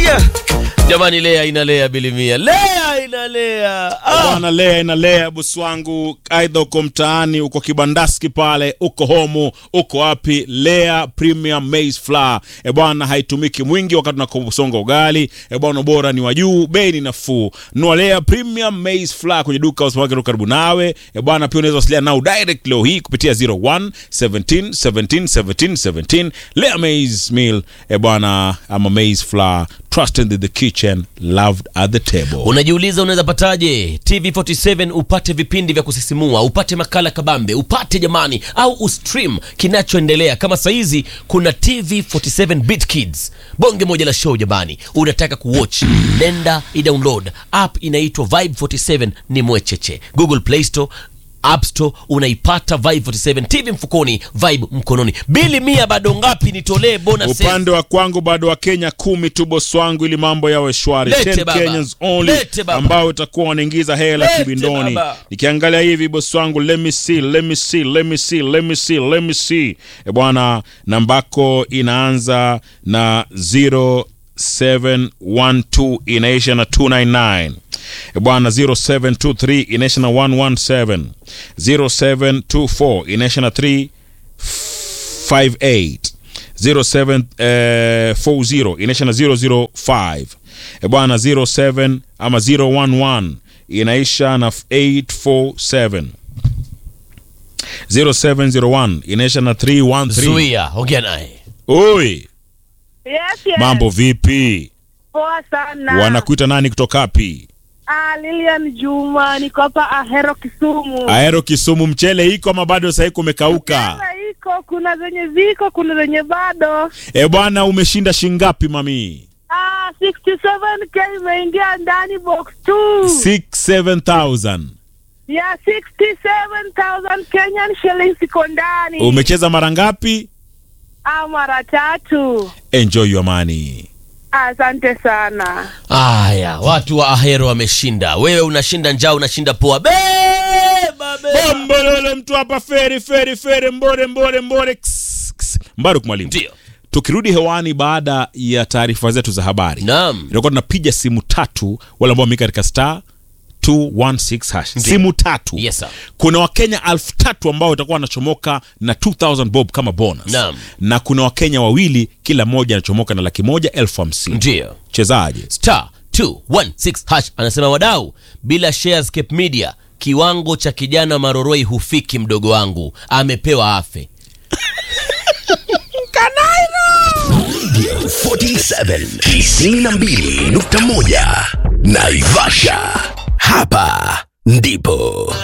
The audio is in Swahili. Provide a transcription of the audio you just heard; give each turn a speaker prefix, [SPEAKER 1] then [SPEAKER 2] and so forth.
[SPEAKER 1] Aya jamani, lea inalea bilimia, lea inalea ah.
[SPEAKER 2] Bwana lea inalea bosi wangu, aidha uko mtaani, uko kibandaski pale, uko homu, uko wapi, lea premium maize flour e bwana, haitumiki mwingi wakati unakusonga ugali e bwana, bora ni wa juu, bei ni nafuu. Nunua lea premium maize flour kwenye duka au supermarket karibu nawe e bwana. Pia unaweza wasiliana nao direct leo hii kupitia 01 17 17 17 17. Lea maize meal e bwana, ama maize flour, trusted in the kitchen, loved at the table.
[SPEAKER 1] Unajiuliza unaweza pataje TV47 upate vipindi vya kusisimua, upate makala kabambe, upate jamani, au ustream kinachoendelea kama saizi kuna TV47 Bit Kids, bonge moja la show jamani. Unataka kuwatch, nenda idownload app inaitwa Vibe 47, ni mwecheche Google Play Store App Store unaipata Vibe 47 TV mfukoni, Vibe mkononi. Bili mia bado ngapi? Nitolee bonus
[SPEAKER 2] upande wa kwangu bado wa Kenya kumi tu bosi wangu, ili mambo yawe shwari.
[SPEAKER 1] Lete
[SPEAKER 2] 10
[SPEAKER 1] baba.
[SPEAKER 2] Kenyans only
[SPEAKER 1] Lete baba.
[SPEAKER 2] ambao utakuwa wanaingiza hela
[SPEAKER 1] Lete
[SPEAKER 2] kibindoni.
[SPEAKER 1] baba.
[SPEAKER 2] Nikiangalia hivi bosi wangu, let me see, let me see, let me see, let me see, let me see. E bwana, nambako inaanza na 0712 inaisha na 299 E bwana 0723 inaisha na 117 0724 inaisha na 358 0740 inaisha na 005 e bwana 07 ama 011 inaisha na 847 0701 inaisha na 313
[SPEAKER 1] Zuia, ongea naye.
[SPEAKER 2] oi
[SPEAKER 3] Yes, yes.
[SPEAKER 2] mambo vipi
[SPEAKER 3] Poa sana.
[SPEAKER 2] wanakuita nani kutokapi
[SPEAKER 3] Ah, Lilian Juma niko hapa Ahero Kisumu.
[SPEAKER 2] aero kisumu mchele iko ama bado sahii kumekauka
[SPEAKER 3] Sasa iko kuna zenye ziko kuna zenye bado.
[SPEAKER 2] e bwana umeshinda shingapi mami
[SPEAKER 3] Ah, 67k imeingia ndani box 2.
[SPEAKER 2] 67000
[SPEAKER 3] Ya 67000 Kenyan shillings iko ndani.
[SPEAKER 2] umecheza mara ngapi
[SPEAKER 3] Ah, mara tatu.
[SPEAKER 2] enjoy your money
[SPEAKER 3] Asante sana.
[SPEAKER 1] Aya, watu wa Ahero wameshinda. Wewe unashinda njaa, unashinda poa. Beba, beba.
[SPEAKER 2] bombololo mtu hapa feri feri feri mbore mbore mbore Ks, ks. mbaruk mwalimu
[SPEAKER 1] Ndio.
[SPEAKER 2] tukirudi hewani baada ya taarifa zetu za habari
[SPEAKER 1] Naam.
[SPEAKER 2] itakuwa tunapiga simu tatu wale ambao wameweka katika star 216 hash
[SPEAKER 1] Ndio.
[SPEAKER 2] simu tatu
[SPEAKER 1] Yes, sir.
[SPEAKER 2] kuna wakenya elfu tatu ambao watakuwa wanachomoka na 2000 bob kama bonus
[SPEAKER 1] Naam.
[SPEAKER 2] na kuna wakenya wawili kila mmoja anachomoka na laki moja elfu hamsini
[SPEAKER 1] Ndio.
[SPEAKER 2] chezaje
[SPEAKER 1] Star 216 hash anasema wadau, bila shares Cape Media kiwango cha kijana Maroroi hufiki. Mdogo wangu amepewa afe.
[SPEAKER 4] 47 92.1 Naivasha. Hapa ndipo